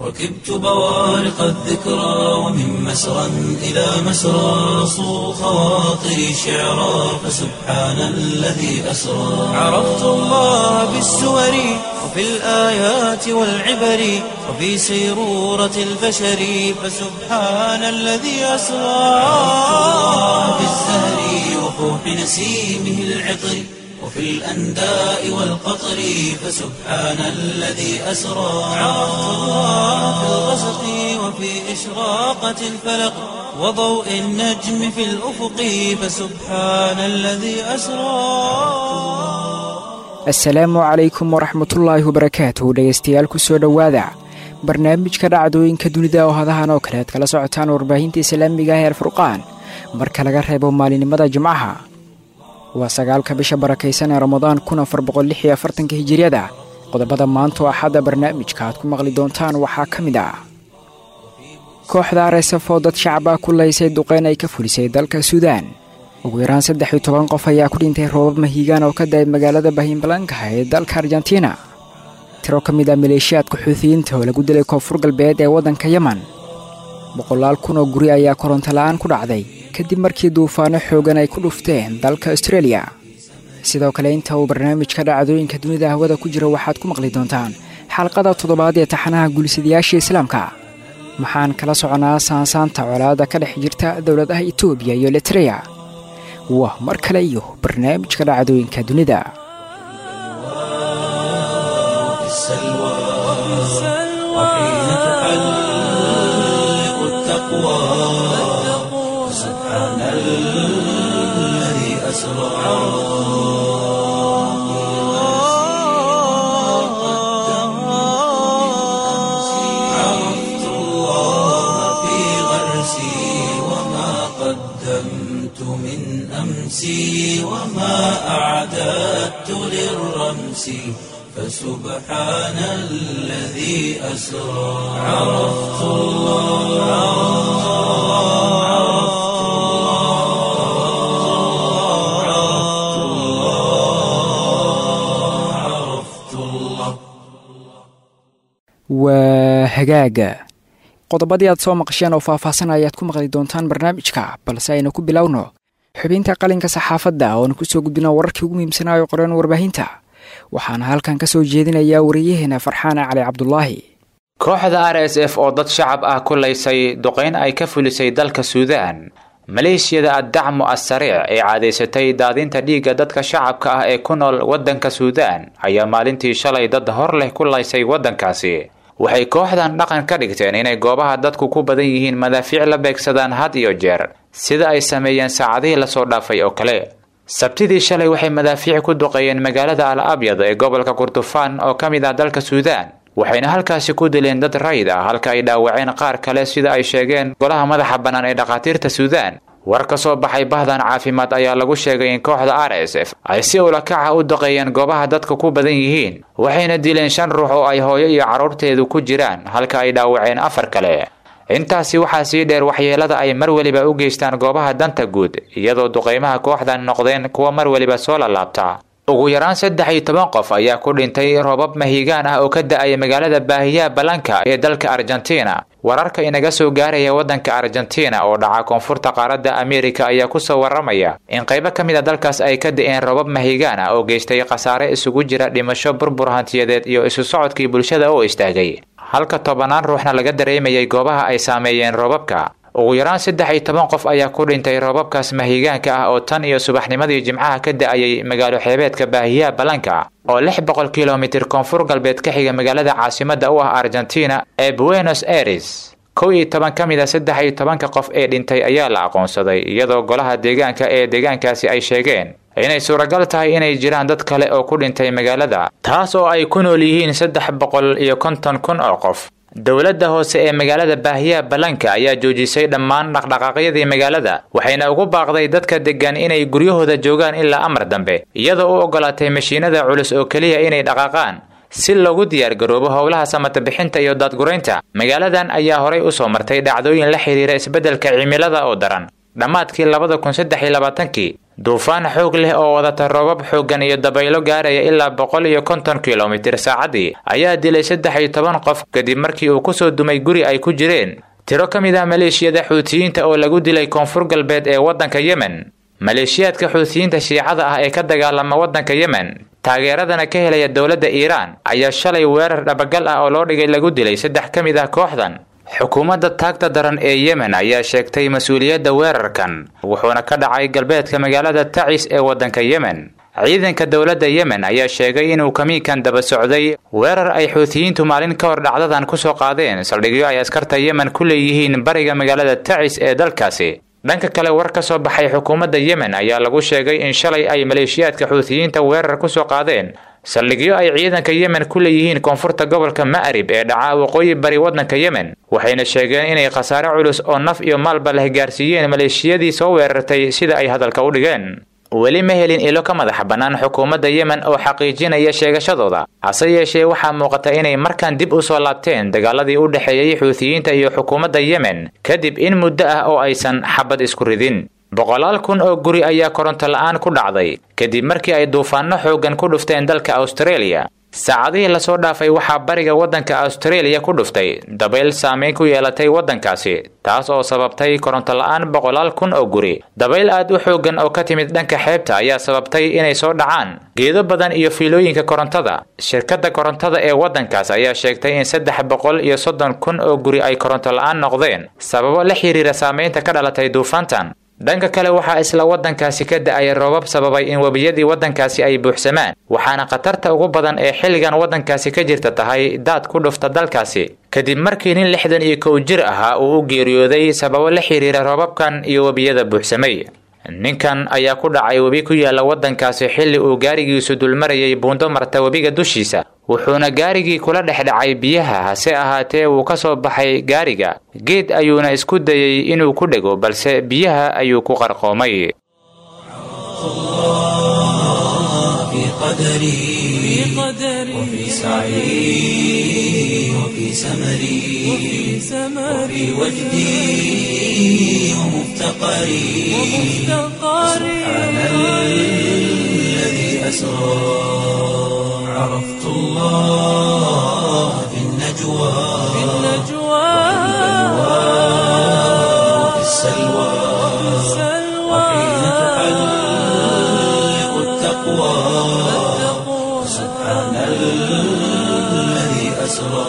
ركبت بوارق الذكرى ومن مسرى إلى مسرى صو خواطري شعرا فسبحان الذي أسرى عرفت الله بالسور وفي الآيات والعبر وفي سيرورة البشر فسبحان الذي أسرى في الزهر وفوح نسيمه العطر وفي الأنداء والقطر فسبحان الذي أسرى عرفت الله في الغسق وفي إشراقة الفلق وضوء النجم في الأفق فسبحان الذي أسرى asalaamu calaykum waraxmatullaahi wabarakaatuh dhegaystayaal kusoo dhowaada barnaamijka dhacdooyinka dunida oo hadahan oo kale aad kala socotaan warbaahinta islaamiga ah ee alfurqaan marka laga reebo maalinimada jimcaha waa sagaalka bisha barakaysan ee ramadaan kun afar boqolix iyo afartanka hijiriyada qodobada maanta oo axadda barnaamijka aad ku maqli doontaan waxaa ka mid ah kooxda aresaf oo dad shacaba ku laysay duqeyn ay ka fulisay dalka suudaan ugu yaraan saddex iyo toban qof ayaa ku dhintay roobab mahiigaan oo ka da-ay magaalada bahiinbalankaha ee dalka argentina tiro ka mid ah maleeshiyaadka xuutiyiinta oo lagu dilay koonfur galbeed ee waddanka yeman boqolaal kun oo guri ayaa koronto la-aan ku dhacday kadib markii duufaano xoogan ay ku dhufteen dalka austreeliya sidoo kale inta uu barnaamijka dhacdooyinka dunida hawada ku jira waxaad ku maqli doontaan xalqada toddobaad ee taxanaha guulisadayaasha islaamka maxaan kala soconaa saansaanta colaada ka dhex jirta dowladaha etoobiya iyo litreya waa mar kale iyo barnaamijka dhacdooyinka dunida في السلوى وحين تحلق التقوى سبحان الذي أسرى عرفت الله في غرسي وما قدمت من أمسي وما أعددت للرمس فسبحان الذي أسرى عرفت الله عرفت الله عرفت الله عرفت الله waa hagaaga qodobadii aad soo maqasheen oo faahfaahsan ayaad ku maqli doontaan barnaamijka balse aynu ku bilowno xubinta qalinka saxaafadda oonu kusoo gudbino wararkii ugu muhiimsanaayo qoreen warbaahinta waxaana halkan ka soo jeedinayaa wariyaheena farxaana cali cabdulaahi kooxda r s f oo dad shacab ah ku laysay duqeyn ay ka fulisay dalka suudaan maleeshiyada addacmu assariic ee caadaysatay daadinta dhiigga dadka shacabka ah ee ku nool waddanka suudaan ayaa maalintii shalay dad hor leh ku laysay waddankaasi waxay kooxdan dhaqan ka dhigteen inay goobaha dadku ku badan yihiin madaafiic la beegsadaan had iyo jeer sida ay sameeyeen saacadihii lasoo dhaafay oo kale sabtidii shalay waxay madaafiic ku duqeeyeen magaalada al abyad ee gobolka kurdufaan oo ka mid ah dalka suudaan waxayna halkaasi ku dileen dad rayid ah halka ay dhaawaceen qaar kale sida ay sheegeen golaha madaxa bannaan ee dhakhaatiirta suudaan war ka soo baxay bahdan caafimaad ayaa lagu sheegay in kooxda r s f ay si ulakaca u duqeeyeen goobaha dadka ku badan yihiin waxayna dileen shan ruux oo ay hooyo iyo carruurteedu ku jiraan halka ay dhaawaceen afar kale intaasi waxaa sii dheer waxyeelada ay mar weliba u geystaan goobaha danta guud iyadoo duqeymaha kooxdan noqdeen kuwa mar weliba soo lalaabta ugu yaraan saddex iyo toban qof ayaa ku dhintay roobab mahiigaan ah oo ka da-aya magaalada baahiyaha balanka ee dalka argentina wararka inaga soo gaaraya waddanka argentina oo dhaca koonfurta qaaradda amerika ayaa kusoo waramaya in qaybo ka mid a dalkaas ay ka da-een roobab mahiigaan ah oo geystay khasaare isugu jira dhimasho burbur hantiyadeed iyo isu socodkii bulshada oo istaagay halka tobanaan ruuxna laga dareemayay goobaha ay saameeyeen roobabka ugu yaraan saddex iyo toban qof ayaa ku dhintay roobabkaas mahiigaanka ah oo tan iyo subaxnimadii jimcaha ka da-ayay magaalo xeebeedka baahiyaha balanka oo lix boqol kilomitir koonfur galbeed ka xiga magaalada caasimadda u ah argentina ee buenos aires kow iyo toban ka mid a saddex iyo tobanka qof ee dhintay ayaa la aqoonsaday iyadoo golaha deegaanka ee deegaankaasi ay sheegeen inay suuragal tahay inay jiraan dad kale oo ku dhintay magaalada taas oo ay ku nool yihiin saddex boqol iyo konton kun oo qof dowladda hoose ee magaalada baahiyaha balanka ayaa joojisay dhammaan dhaqdhaqaaqyadii magaalada waxayna ugu baaqday dadka deggan inay guryahooda joogaan ilaa amar dambe iyadoo u ogolaatay mashiinada culus oo keliya inay dhaqaaqaan si loogu diyaargaroobo howlaha samatabixinta iyo daadguraynta magaaladan ayaa horay usoo martay dhacdooyin la xidhiira isbeddelka cimilada oo daran dhammaadkii labada kun saddex iyo labaatankii duufaan xoog leh oo wadata roobab xooggan iyo dabaylo gaaraya ilaa boqol iyo konton kilomitir saacaddii ayaa dilay saddex iyo toban qof kadib markii uu kusoo dumay guri ay ku jireen tiro ka mid ah maleeshiyada xuutiyiinta oo lagu dilay koonfur galbeed ee waddanka yemen maleeshiyaadka xuutiyiinta shiicada ah ee ka dagaalama waddanka yemen taageeradana ka helaya dowladda iiraan ayaa shalay weerar dhabagal ah oo loo dhigay lagu dilay saddex ka mid ah kooxdan xukuumadda taagta daran ee yemen ayaa sheegtay mas-uuliyadda weerarkan wuxuuna ka dhacay galbeedka magaalada tacis ee waddanka yemen ciidanka dowladda yemen ayaa sheegay inuu kamiinkan daba socday weerar ay xuutiyiintu maalin ka hor dhacdadan kusoo qaadeen saldhigyo ay askarta yemen ku leeyihiin bariga magaalada tacis ee dalkaasi dhanka kale war ka soo baxay xukuumadda yemen ayaa lagu sheegay in shalay ay maleeshiyaadka xuutiyiinta weerar kusoo qaadeen saldhigyo ay ciidanka yemen ku leeyihiin koonfurta gobolka ma'rib ee dhaca waqooyi bari waddanka yemen waxayna sheegeen inay khasaare culus oo naf iyo maalba leh gaarsiiyeen maleeshiyadii soo weerartay sida ay hadalka u dhigeen weli ma helin ilo ka madaxa bannaan xukuumadda yemen oo xaqiijinaya sheegashadooda hase yeeshee waxaa muuqata inay markaan dib u soo laabteen dagaaladii u dhexeeyey xuutiyiinta iyo xukuumadda yemen kadib in muddo ah oo aysan xabad isku ridin boqolaal kun oo guri ayaa koronto la'aan ku dhacday kadib markii ay duufaanno xooggan ku dhufteen dalka austareeliya saacadihii lasoo dhaafay waxaa bariga waddanka austareeliya ku dhuftay dabayl saameyn ku yeelatay waddankaasi taas oo sababtay koronto la'aan boqolaal kun oo guri dabayl aad u xooggan oo ka timid dhanka xeebta ayaa sababtay inay soo dhacaan geedo badan iyo fiilooyinka korontada shirkadda korontada ee waddankaas ayaa sheegtay in saddex boqol iyo soddon kun oo guri ay koronto la'aan noqdeen sababo la xiriira saameynta ka dhalatay duufaantan dhanka kale waxaa isla waddankaasi ka da-ay roobab sababay in webiyadii waddankaasi ay buuxsamaan waxaana khatarta ugu badan ee xilligan waddankaasi ka jirta tahay daad ku dhufta dalkaasi kadib markii nin lixdan iyo kow jir ahaa uu u geeriyooday sababo la xiriira roobabkan iyo webiyada buuxsamay ninkan ayaa ku dhacay webi ku yaala waddankaasi xilli uu gaarigiisu dulmarayay buundo marta webiga dushiisa wuxuuna gaarigii kula dhex dhacay biyaha hase ahaatee wuu ka soo baxay gaariga geed ayuuna isku dayey inuu ku dhego balse biyaha ayuu ku qarqoomay في قدري وفي سعي وفي سمري وفي وجدي ومفتقري سبحان الذي أسرى عرفت الله في النجوى وفي السلوى وحين تحلق التقوى سبحان الذي أسرى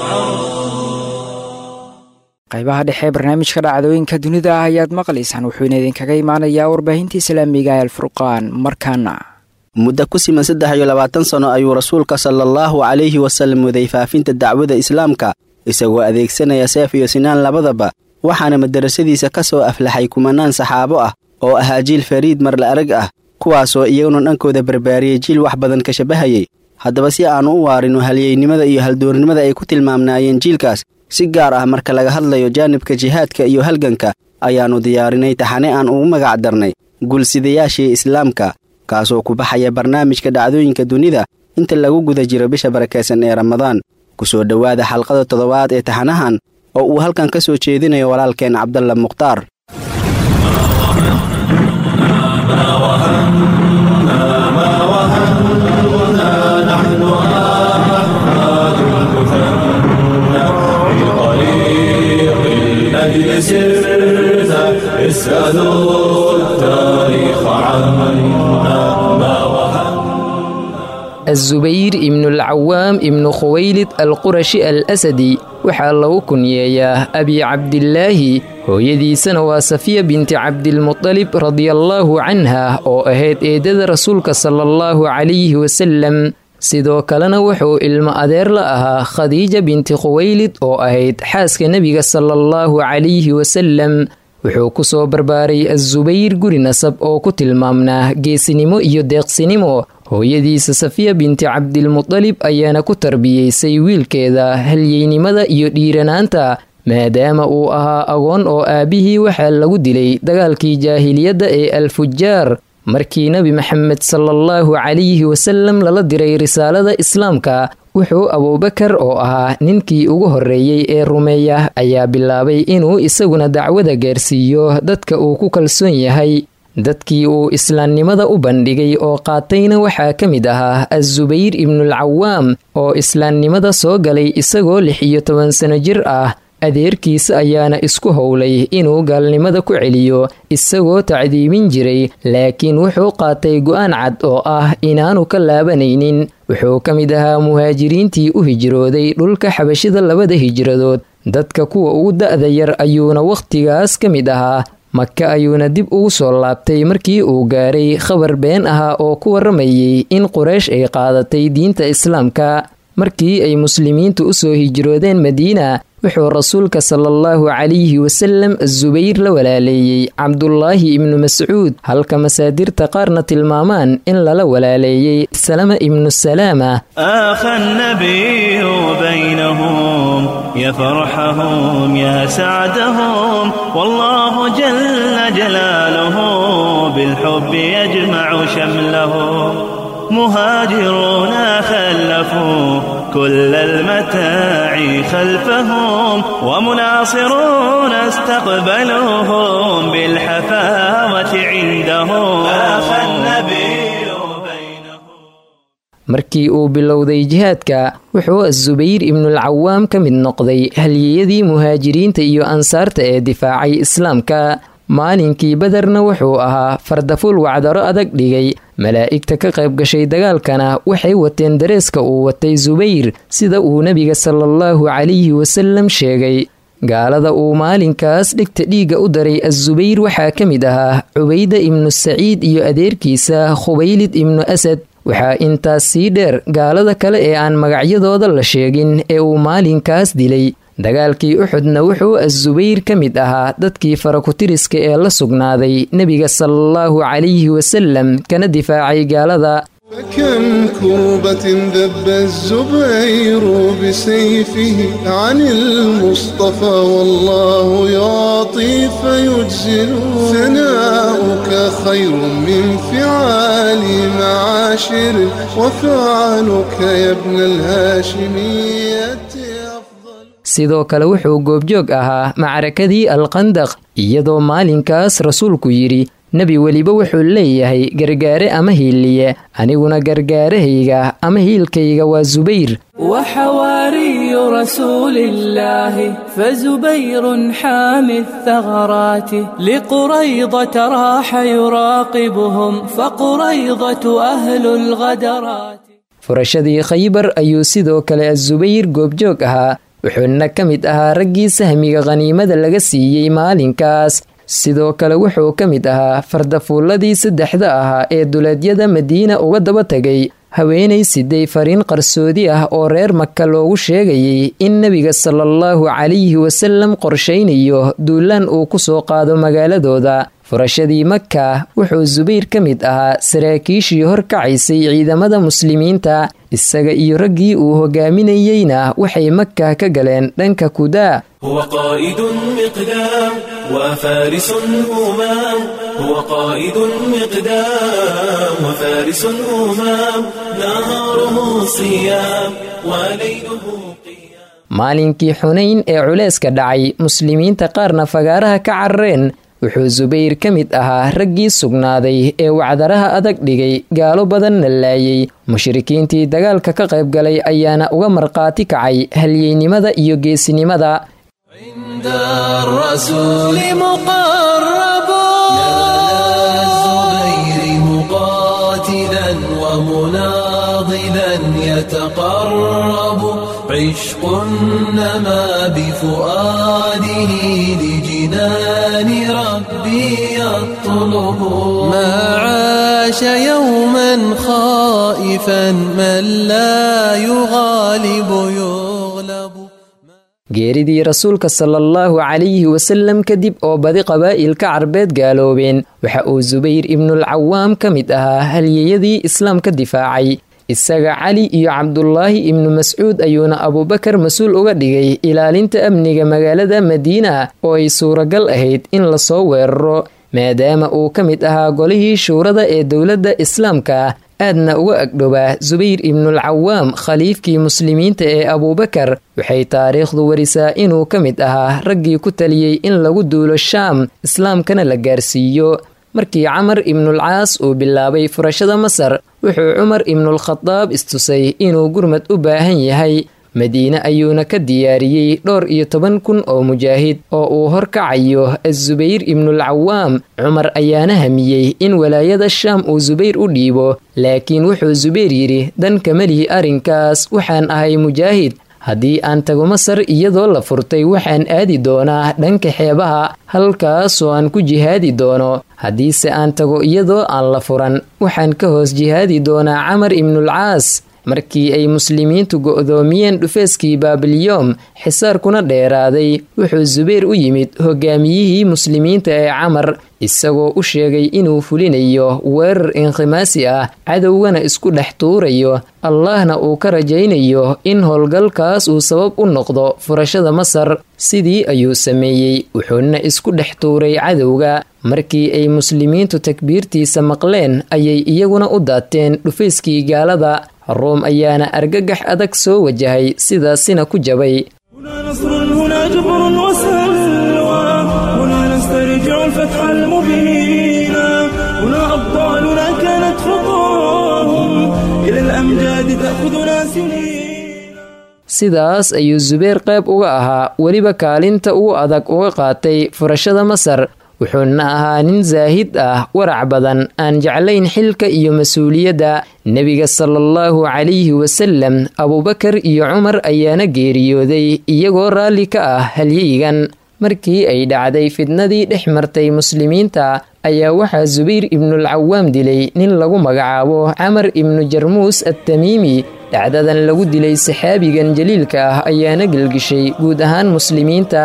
qaybaha dhexe ee barnaamijka dhacdooyinka dunida ah ayaad maqlaysaan wuxuuna idinkaga imaanayaa warbaahinta islaamiga ee alfurqaan markaana muddo ku siman saddex iyo labaatan sano ayuu rasuulka sala allahu calayhi wasallam waday faafinta dacwada islaamka isagoo adeegsanaya seef iyo sinaan labadaba waxaana madarasadiisa ka soo aflaxay kumanaan saxaabo ah oo ahaa jiil fariid marla arag ah kuwaasoo iyaguna dhankooda barbaariyey jiil wax badan ka shabahayey haddaba si aannu u waarino halyeynimada iyo haldoornimada ay ku tilmaamnaayeen jiilkaas si gaar ah marka laga hadlayo jaanibka jihaadka iyo halganka ayaannu diyaarinay taxane aan ugu magac darnay gulsidayaashii islaamka kaasoo ku baxaya barnaamijka dhacdooyinka dunida inta lagu guda jiro bisha barakaysan ee ramadaan ku soo dhowaada xalqada toddobaad ee taxanahan oo uu halkan ka soo jeedinayo walaalkeen cabdalla mukhtaar azubayr ibnulcawaam ibnu khuwaylid alqurashi al asadi waxaa lagu kunyeeyaa abi cabdilaahi hooyadiisana waa safiya binti cabdilmutalib radiallaahu canha oo ahayd eedada rasuulka sala allahu calayhi wasalam sidoo kalena wuxuu ilmo adeer la ahaa khadiija binti khuwaylid oo ahayd xaaska nebiga sala allahu calayhi wasalam wuxuu ku soo barbaaray azubayr guri nasab oo ku tilmaamnaa geesinimo iyo deeqsinimo hooyadiisa safiya binti cabdilmutalib ayaana ku tarbiyeysay wiilkeeda halyeynimada iyo dhiiranaanta maadaama uu ahaa agoon oo aabbihii waxaa lagu dilay dagaalkii jaahiliyadda ee alfujaar markii nebi maxamed salaallahu calayhi wasalam lala diray risaalada islaamka wuxuu abuubakar oo ahaa ninkii ugu horreeyey ee rumeeya ayaa bilaabay inuu isaguna dacwada gaarsiiyo dadka uu ku kalsoon yahay dadkii uu islaamnimada u bandhigay oo qaatayna waxaa ka mid ahaa azubayr ibnulcawaam oo islaamnimada soo galay isagoo lix iyo toban sano jir ah adeerkiisa ayaana isku howlay inuu gaalnimada ku celiyo isagoo tacdiibin jiray laakiin wuxuu qaatay go'aan cad oo ah inaanu ka laabanaynin wuxuu ka mid ahaa muhaajiriintii u hijrooday dhulka xabashida labada hijradood dadka kuwa ugu da'da yar ayuuna wakhtigaas ka mid ahaa maka ayuuna dib ugu soo laabtay markii uu gaaray khabar been ahaa oo ku warramayay in quraysh ay qaadatay diinta islaamka markii ay muslimiintu u soo hijroodeen madiina wuxuu rasuulka sala allahu calayhi wasalam azubayr la walaaleeyey cabdulaahi ibnu mascuud halka masaadirta qaarna tilmaamaan in lala walaaleeyey salama ibnu salaama آخى النبي بينهم يا فرحهم يا سعدهم والله جل جلاله بالحب يجمع شملهم مهاجرون خلفوا كل المتاع خلفهم ومناصرون استقبلوهم بالحفاوة عندهم آخى النبي بينهم markii uu bilowday jihaadka wuxuu azubayr ibnulcawaam ka mid noqday halyeyadii muhaajiriinta iyo ansaarta ee difaacay islaamka maalinkii badarna wuxuu ahaa fardaful wacdaro adag dhigay malaa'igta ka qayb gashay dagaalkana waxay wateen dareeska uu watay subayr sida uu nebiga salaallahu calayhi wasalam sheegay gaalada uu maalinkaas dhigta dhiigga u daray azubayr waxaa ka mid ahaa cubayda ibnu saciid iyo adeerkiisa khubaylid ibnu asad waxaa intaas sii dheer gaalada kale ee aan magacyadooda la sheegin ee uu maalinkaas dilay dagaalkii uxudna wuxuu azubayr ka mid ahaa dadkii farakutiriska ee la sugnaaday nebiga salaallahu calayhi wasalam kana difaacay gaalada فكم كربة ذب الزبير بسيفه عن المصطفى والله يعطي فيجزل ثناؤك خير من فعال معاشر وفعلك يا ابن الهاشمية أفضل sidoo kale wuxuu goobjoog ahaa macrakadii alqandaq iyadoo maalinkaas rasuulku yidhi nebi weliba wuxuu leeyahay gargaare ama hiiliye aniguna gargaarahayga ama hiilkayga waa subayr وحواري رسول الله فزبير حامي الثغرات لقريضة راح يراقبهم فقريضة أهل الغدرات furashadii khaybar ayuu sidoo kale azubayr goobjoog ahaa wuxuuna ka mid ahaa raggii sahmiga khaniimada laga siiyey maalinkaas sidoo kale wuxuu ka mid ahaa fardafuulladii saddexda ahaa ee duleedyada madiina uga daba tegay haweenay siday fariin qarsoodi ah oo reer maka loogu sheegayay in nebiga salaallahu calayhi wasalam qorshaynayo duulaan uu ku soo qaado magaaladooda furashadii maka wuxuu subayr ka mid ahaa saraakiishii horkacaysay ciidamada muslimiinta isaga iyo raggii uu hogaaminayeyna waxay maka ka galeen dhanka kudaa هو قائد مقدام وفارس همام هو قائد مقدام وفارس همام نهاره صيام وليله قيام maalinkii xunayn ee culeyska dhacay muslimiinta qaarna fagaaraha ka carareen wuxuu subayr ka mid ahaa raggii sugnaaday ee wacdaraha adag dhigay gaalo badanna laayay mushrikiintii dagaalka ka qayb galay ayaana uga markhaati kacay halyeynimada iyo geesinimada عند الرسول مقرب الزبير مقاتلا ومناضلا يتقرب عشق نما بفؤاده لجنان ربي يطلب ما عاش يوما خائفا من لا يغالب يغلب geeridii rasuulka salaallahu calayhi wasalam kadib oo badi qabaa'ilka carbeed gaaloobeen waxa uu subayr ibnulcawaam ka mid ahaa halyeyadii islaamka difaacay isaga cali iyo cabdulaahi ibnu mascuud ayuuna abuubakar mas-uul uga dhigay ilaalinta amniga magaalada madiina oo ay suuragal ahayd in lasoo weeraro maadaama uu ka mid ahaa golihii shuurada ee dowladda islaamka aadna uga agdhowaa subayr ibnulcawaam khaliifkii muslimiinta ee abuubakar waxay taariikhdu warisaa inuu ka mid ahaa raggii ku taliyey in lagu duulo shaam islaamkana la gaarsiiyo markii camar ibnulcaas uu bilaabay furashada masar wuxuu cumar ibnulkhadaab istusay inuu gurmad u baahan yahay madiine ayuuna ka diyaariyey dhowr iyo toban kun oo mujaahid oo uu horkacayo azubayr ibnulcawaam cumar ayaana hamiyey in walaayada shaam uu subayr u dhiibo laakiin wuxuu subayr yidhi dan kama lihi arrinkaas waxaan ahay mujaahid haddii aan tago masar iyadoo la furtay waxaan aadi doonaa dhanka xeebaha halkaasoo aan ku jihaadi doono haddiise aan tago iyadoo aan la furan waxaan ka hoos jihaadi doonaa camar ibnulcaas markii ay muslimiintu go'doomiyeen dhufeeskii baabilyoom xisaarkuna dheeraaday wuxuu subayr u yimid hogaamiyihii muslimiinta ee camar isagoo u sheegay inuu fulinayo weerar inkhimaasi ah cadowgana isku dhex tuurayo allahna uu ka rajaynayo in howlgalkaas uu sabab u noqdo furashada masar sidii ayuu sameeyey wuxuuna isku dhex tuuray cadowga markii ay muslimiintu takbiirtiisa maqleen ayay iyaguna u daateen dhufayskii gaalada room ayaana argagax adag soo wajahay sidaasina ku jabay sidaas ayuu subayr qayb uga ahaa weliba kaalinta ugu adag uga qaatay furashada masar wuxuuna ahaa nin saahid ah warac badan aan jeclayn xilka iyo mas-uuliyadda nebiga salaallahu calayhi wasalam abubakar iyo cumar ayaana geeriyooday iyagoo raalli ka ah halyeygan markii ay dhacday fidnadii dhex martay muslimiinta ayaa waxaa subayr ibnulcawaam dilay nin lagu magacaabo camar ibnu jarmuus attamiimi dhacdadan lagu dilay saxaabigan jaliilka ah ayaana gelgishay guud ahaan muslimiinta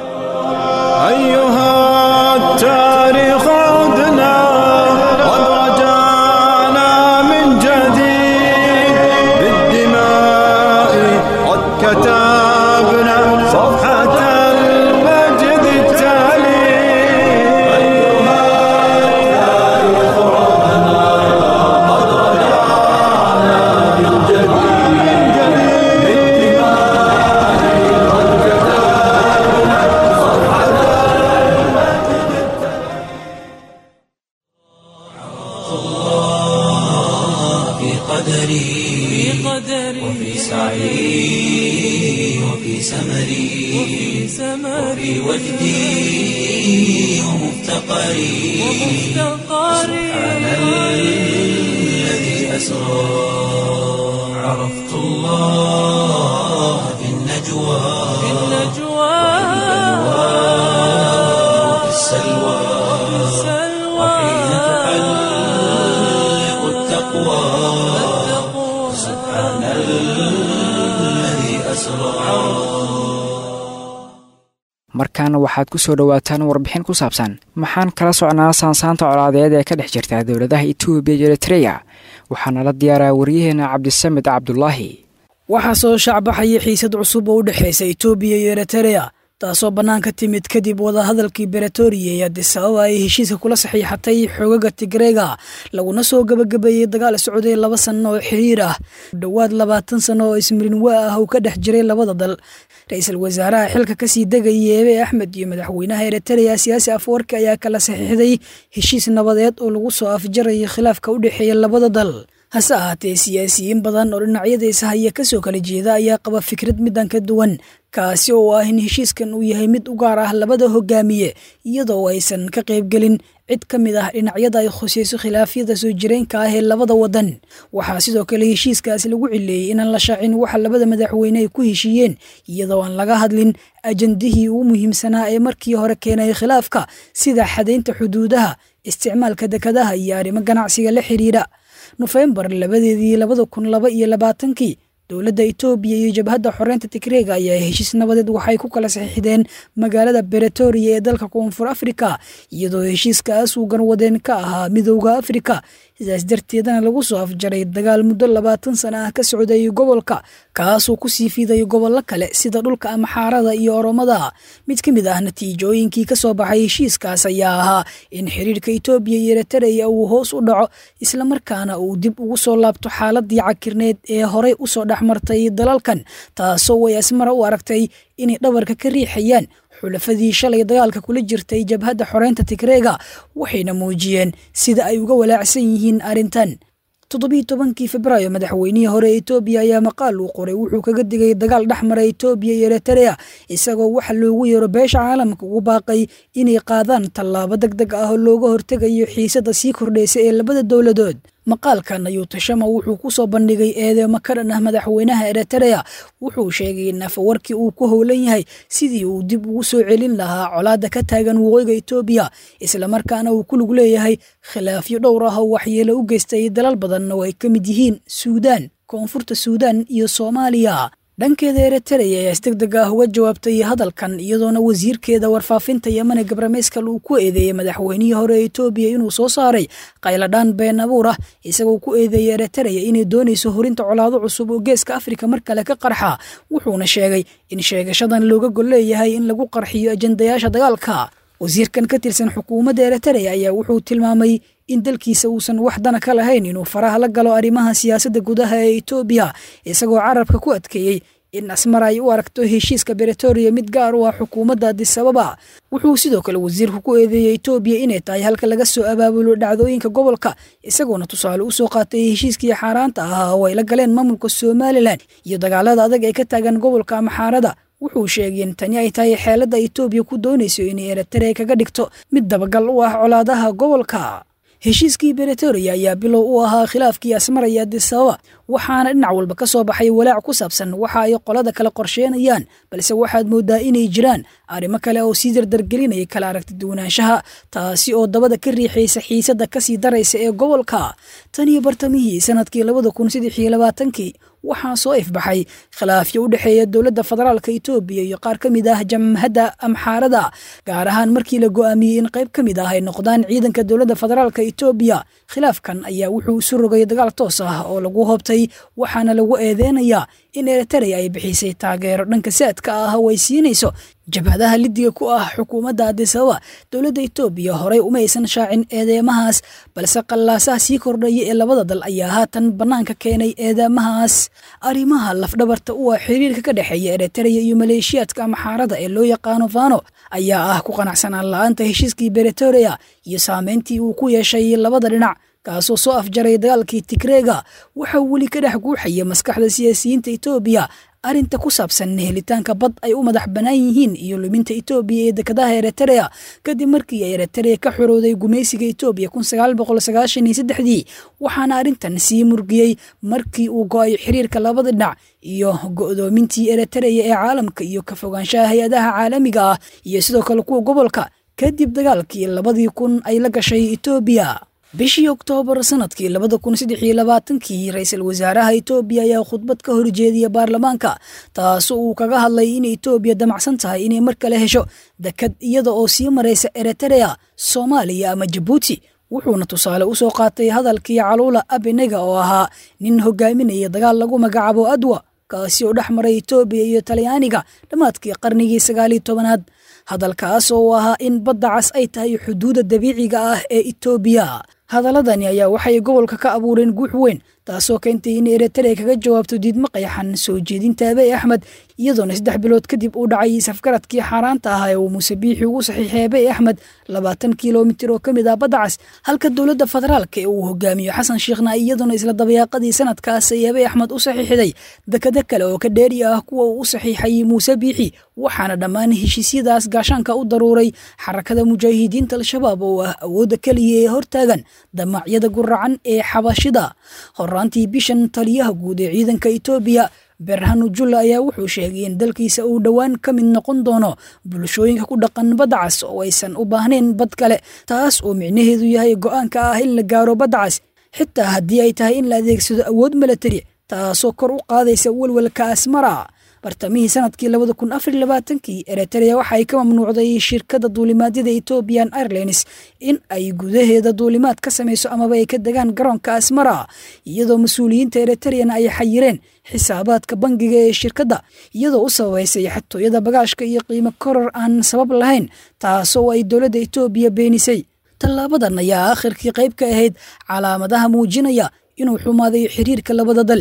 التاريخ عدنا قد رجعنا من جديد بالدماء قد كتبنا صفحة المجد التالي أيها التاريخ عدنا قد رجعنا من جديد بالدماء قد كتبنا صفحة في قدري وفي سعي وفي سمري وفي وجدي ومفتقري سبحان الذي أسرى عرفت الله في النجوى وفي السلوى وحين تحلق التقوى سبحان الذي أسرى markaana waxaad ku soo dhowaataan warbixin ku saabsan maxaan kala socnaa saansaanta colaadeed ee ka dhex jirta dowladaha etoobiya iyo eritreya waxaana la diyaaraa waryaheena cabdisamed cabdulaahi waxaa soo shacbaxaya xiisad cusub oo u dhexaysa etoobiya iyo eritreya taasoo bannaanka timid kadib wadahadalkii beretoria ee adisababa ay heshiiska kula saxiixatay xoogaga tigreega laguna soo gebagabeeyey dagaal socday laba sanno oo xiriir ah dhowaad labaatan sanno oo ismirinwaa ah uu ka dhex jiray labada dal ra-iisul wasaaraha xilka kasii degaya eebe axmed iyo madaxweynaha eritreya siyaasi afwarki ayaa kala saxiixday heshiis nabadeed oo lagu soo afjarayay khilaafka u dhexeeya labada dal hase ahaatee siyaasiyiin badan oo dhinacyadiisa haya kasoo kala jeeda ayaa qaba fikrad midan ka duwan kaasi oo ah in heshiiskan uu yahay mid u gaar ah labada hogaamiye iyadoo aysan ka qaybgelin cid ka mid ah dhinacyada ay khusayso khilaafyada soo jireenka ah ee labada wadan waxaa sidoo kale heshiiskaasi lagu cileeyey inaan la shaacin waxa labada madaxweyne ay ku heshiiyeen iyadoo aan laga hadlin ajandihii ugu muhiimsanaa ee markii hore keenay khilaafka sida xadaynta xuduudaha isticmaalka dekadaha iyo arrimo ganacsiga la xiriira nofembar labadeedii labada kun laba iyo labaatankii dowladda etoobiya iyo jabhadda xoreynta tigreega ayaa heshiis nabadeed waxay ku kala saxiixdeen magaalada beretoria ee dalka koonfur afrika iyadoo heshiiskaas uu garwadeen ka ahaa midowda afrika sidaas darteedana lagu soo afjaray dagaal muddo labaatan sana ah ka socdayay gobolka kaasoo kusii fiiday gobollo kale sida dhulka amxaarada iyo oromada mid ka mid ah natiijooyinkii kasoo baxay heshiiskaas ayaa ahaa in xiriirka etoobiya iyo eritreya uu hoos u dhaco islamarkaana uu dib ugu soo laabto xaaladii cakirneed ee horey usoo dhexmartay dalalkan taasoo way asmara u aragtay inay dhabarka ka riixayaan xulafadii shalay dagaalka kula jirtay jabhadda xoreynta tigreega waxayna muujiyeen sida ay uga walaacsan yihiin arrintan toddobiiy tobankii febraayo madaxweynihii hore ee etoobiya ayaa maqaal uu qoray wuxuu kaga digay dagaal dhex mara etoobiya iyo eritrea isagoo waxa loogu yeero beesha caalamka ugu baaqay inay qaadaan tallaabo deg deg ah oo looga hortegayo xiisadda sii kordhaysa ee labada dowladood maqaalkan ayuu tashama wuxuu ku soo bandhigay eedeemo ka dhan ah madaxweynaha eritrea wuxuu sheegay in afawarkii uu ku howlan yahay sidii uu dib ugu soo celin lahaa colaadda ka taagan waqooyiga etoobiya islamarkaana uu ku lug leeyahay khilaafyo dhowr ah oo waxyeelo u geystay dalal badanna oo ay ka mid yihiin suudaan koonfurta suudaan iyo soomaaliya dhankeeda eritrea ayaa isdegdeg ah uga jawaabtay hadalkan iyadoona wasiirkeeda warfaafinta yemane gabrameeskal uu ku eedeeyey madaxweynihii hore ee etoobiya inuu soo saaray qayladhaan been abuur ah isagoo ku eedeeyey eritrea inay doonayso horinta colaado cusub oo geeska afrika mar kale ka qarxa wuxuuna sheegay in sheegashadan looga gol leeyahay in lagu qarxiyo ajandayaasha dagaalka wasiirkan ka tirsan xukuumadda eritrea ayaa wuxuu tilmaamay in dalkiisa uusan wax dana ka lahayn inuu faraha la galo arrimaha siyaasadda gudaha ee etoobiya isagoo carabka ku adkeeyey in asmar ay u aragto heshiiska beretoria mid gaar u ah xukuumadda adisababa wuxuu sidoo kale wasiirku ku eedeeyey etoobiya inay tahay halka laga soo abaabulo dhacdooyinka gobolka isagoona tusaale u soo qaatay heshiiskii xaaraanta ahaa oo ay la galeen maamulka somalilan iyo dagaalada adag ee ka taagan gobolka amaxaarada wuxuu sheegay in tani ay tahay xeeladda etoobiya ku doonayso inay eritrea kaga dhigto mid dabagal u ah colaadaha gobolka heshiiskii beretoria ayaa bilow u ahaa khilaafkii asmara iyo adisababa waxaana dhinac walba ka soo baxay walaac ku saabsan waxa ay qolada kale qorsheenayaan balse waxaad moodaa inay jiraan arrimo kale oo sii dardargelinaya kala aragti duwanaanshaha taasi oo dabada ka riixaysa xiisadda kasii daraysa ee gobolka tan iyo bartamihii sanadkii labada kun saddex iyo labaatankii waxaa soo ifbaxay khilaafyo u dhexeeya dowladda federaalka etoobiya iyo qaar ka mid ah jamhadda amxaarada gaar ahaan markii la go'aamiyey in qayb ka mid ah ay noqdaan ciidanka dowladda federaalka etoobiya khilaafkan ayaa wuxuu isu rogay dagaal toos ah oo lagu hoobtay waxaana lagu eedeynayaa in eritrea ay bixisay taageero dhanka saadka ah oo ay siinayso jabhadaha lidiga ku ah xukuumadda adisababa dowladda etoobiya horey uma aysan shaacin eedeemahaas balse qallaasaha sii kordhaya ee labada dal ayaa haatan bannaanka keenay eedeemahaas arrimaha lafdhabarta u ah xiriirka ka dhexeeya eritrea iyo maleeshiyaadka amaxaarada ee loo yaqaano fano ayaa ah ku qanacsanaan la-aanta heshiiskii beretoria iyo saameyntii uu ku yeeshay labada dhinac kaasoo soo afjaray dagaalkii tigreega waxaa weli ka dhex guuxaya maskaxda siyaasiyiinta etoobiya arrinta ku saabsan helitaanka bad ay u madax bannaan yihiin iyo luminta etoobiya ee dekadaha eritrea kadib markii ay eritrea ka xorowday gumaysiga etoobiya kun sagaal boqol sagaashan iyo saddexdii waxaana arrintan sii murgiyey markii uu go-ay xiriirka labada dhinac iyo go'doomintii eritrea ee caalamka iyo ka fogaanshaha hay-adaha caalamiga ah iyo sidoo kale kuwa gobolka kadib dagaalkii labadii kun ay la gashay etoobiya bishii oktoobar sanadkii labada kun saddex iyo labaatankii ra-iisul wasaaraha etoobiya ayaa khudbad ka horjeediya baarlamaanka taasoo uu kaga hadlay in etoobiya damacsan tahay inay mar kale hesho dekad iyada oo sii maraysa eritrea soomaaliya ama jabuuti wuxuuna tusaale u soo qaatay hadalkii caluula abenega oo ahaa nin hogaaminaya dagaal lagu magacaabo adwa kaasi oo dhex maray etoobiya iyo talyaaniga dhammaadkii qarnigii sagaaliyo tobanaad hadalkaas oo ahaa in badda cas ay tahay xuduudda dabiiciga ah ee etoobiya hadaladani ayaa waxay gobolka ka abuureen guux weyn taasoo keentay in eritrea kaga jawaabto diidmo qayaxan soo jeedinta abey axmed iyadoona saddex bilood kadib uu dhacay safgaradkii xaaraanta ah ee uu muuse biixi ugu saxiixay abey axmed labaatan kilomitir oo ka mid ah badda cas halka dowladda federaalka ee uu hogaamiyo xasan sheekhna iyadoona isla dabayaaqadii sanadkaas ay abey axmed u saxiixday dekado kale oo ka dheeri ah kuwa uu u saxiixay muuse biixi waxaana dhammaan heshiisyadaas gaashaanka u daruuray xarakada mujaahidiinta al-shabaab oo ah awoodda keliya ee hortaagan damacyada guracan ee xabashida horaantii bishan taliyaha guud ee ciidanka etoobiya berhanu julla ayaa wuxuu sheegay in dalkiisa uu dhowaan ka mid noqon doono bulshooyinka ku dhaqan badda cas oo aysan u baahnayn bad kale taas oo micnaheedu yahay go'aanka ah in la gaaro badda cas xitaa haddii ay tahay in la adeegsado awood milatari taasoo kor u qaadaysa welwelka asmara bartamihii sanadkii labada kun afar labaatankii eritrea waxa ay ka mamnuucday shirkadda duulimaadyada ethoobian airlines in ay gudaheeda duulimaad ka samayso amaba ay ka degaan garoonka asmara iyadoo mas-uuliyiinta eritreana ay xayireen xisaabaadka bangiga ee shirkadda iyadoo u sababaysay xatooyada bagaashka iyo qiimo koror aan sabab lahayn taasoo ay dowladda etoobiya beenisay tallaabadan ayaa akhirkii qayb ka ahayd calaamadaha muujinaya inuu xumaaday xiriirka labada dal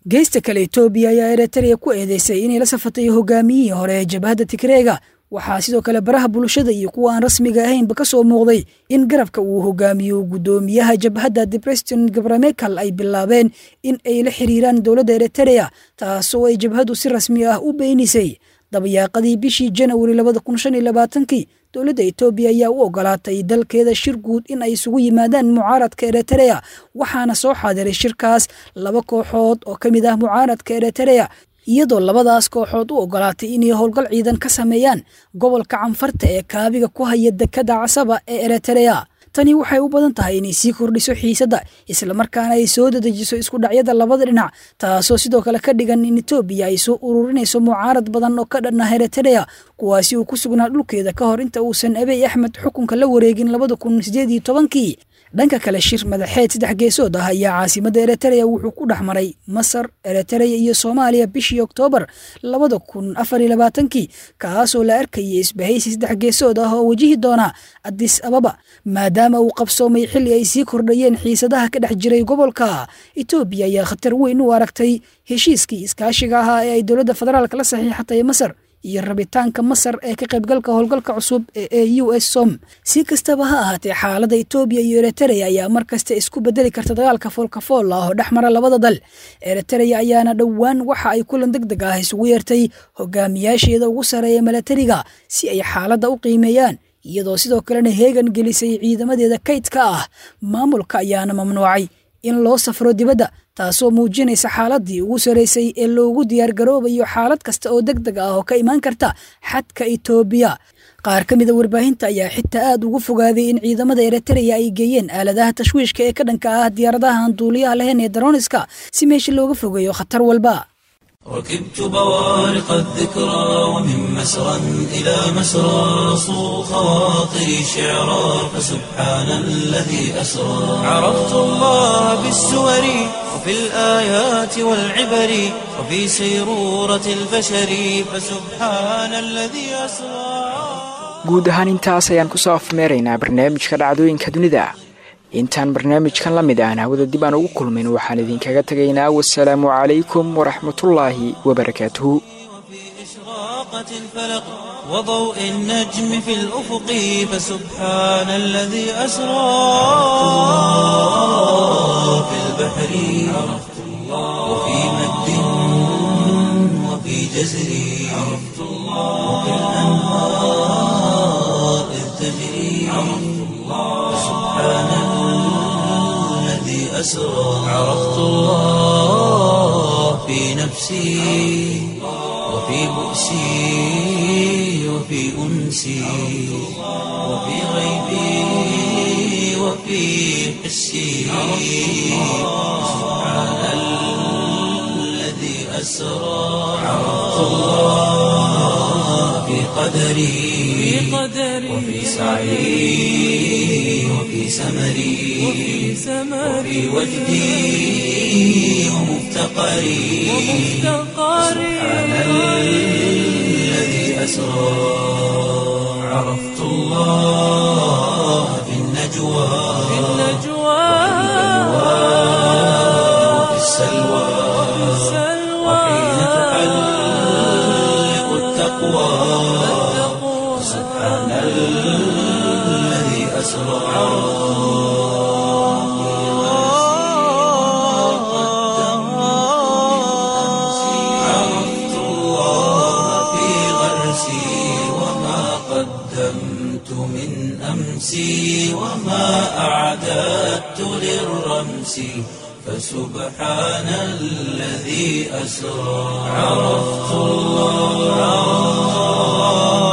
geesta kale etoobiya ayaa eritrea ku eedeysay inay la safatay hogaamiyihii hore ee jabhadda tigreega waxaa sidoo kale baraha bulshada iyo kuwa aan rasmiga ahaynba ka soo muuqday in garabka uu hogaamiyo guddoomiyaha jabhadda debreston gabramekal ay bilaabeen in ay la xiriiraan dowladda eritrea taasoo ay jabhaddu si rasmi ah u beenisay dabayaaqadii bishii janawari labada kun shan iyo labaatankii dowladda etoobiya ayaa u ogolaatay dalkeeda shir guud in ay isugu yimaadaan mucaaradka eritrea waxaana soo xaadiray shirkaas laba kooxood oo ka mid ah mucaaradka eritrea iyadoo labadaas kooxood u ogolaatay inay howlgal ciidan ka sameeyaan gobolka canfarta ee kaabiga ku haya dekada casaba ee eritrea tani waxay u badan tahay inay sii kordhiso xiisadda islamarkaana ay soo dadejiso isku dhacyada labada dhinac taasoo sidoo kale ka dhigan in etoobiya ay soo ururinayso mucaarad badan oo ka dhan ah eritrea kuwaasi uu ku sugnaa dhulkeeda ka hor inta uusan abiy axmed xukunka la wareegin labada kun sideed iyo tobankii dhanka kale shir madaxeed saddex geesood ah ayaa caasimadda eritrea wuxuu ku dhex maray masar eritrea iyo soomaaliya bishii oktoobar labada kun afar iyo labaatankii kaasoo la arkayay isbahaysi saddex geesood ah oo wajihi doona adis ababa maadaama uu qabsoomay xilli ay sii kordhayeen xiisadaha ka dhex jiray gobolka etoobiya ayaa khatar weyn u aragtay heshiiskii iskaashiga ahaa ee ay dowladda federaalk la saxiixatay masar iyo rabitaanka masar ee ka qaybgalka howlgalka cusub ee u s som si kastaba ha ahaatee xaaladda etoobiya iyo eritrea ayaa mar kasta isku bedeli karta dagaalka foolkafool ah oo dhex mara labada dal eritrea ayaana dhowaan waxa ay kulan deg deg ah isugu yeertay hogaamiyaasheeda ugu sareeya milatariga si ay xaaladda u qiimeeyaan iyadoo sidoo kalena heegan gelisay ciidamadeeda kaydka ah maamulka ayaana mamnuucay in loo safro dibadda taasoo muujinaysa xaaladii ugu saraysay ee loogu diyaargaroobayo xaalad kasta oo deg deg ah oo ka imaan karta xadka etoobiya qaar ka mida warbaahinta ayaa xitaa aad ugu fogaaday in ciidamada eritrea ay geeyeen aaladaha tashwiishka ee ka dhanka ah diyaaradaha aan duuliyaha lahayn ee daroniska si meesha looga fogeeyo khatar walba ركبت بوارق الذكرى ومن مسرى إلى مسرى صو خواطري شعرا فسبحان الذي أسرى عرفت الله بالسور وفي الآيات والعبر وفي سيرورة البشر فسبحان الذي أسرى guud ahaan intaas ayaan kusoo afmeeraynaa barnaamijka dhacdooyinka dunida intaan barnaamijkan la mid ahn hawada dib aan ugu kulmin waxaan idinkaga tegaynaa wasalaamu calaykum waraxmatullaahi wabarakaatuhu إشراقة الفلق وضوء النجم في الأفق فسبحان الذي أسرى في البحر عرفت الله وفي مد وفي جزر عرفت الله وفي الأنهار إذ تجري عرفت الله فسبحان الذي أسرى عرفت الله في نفسي وفي بؤسي وفي أنسي وفي غيبي وفي حسي سبحان الذي أسرى عرفت الله في قدري وفي سعي وفي سمري وفي وجدي ومفتقري سبحان الذي أسرى عرفت الله في النجوى وفي السلوى وحين تحلق التقوى سبحان الذي أسرى عرفت الله في غرسي وما قدمت من أمسي وما أعددت للرمس فسبحان الذي أسرى عرفت الله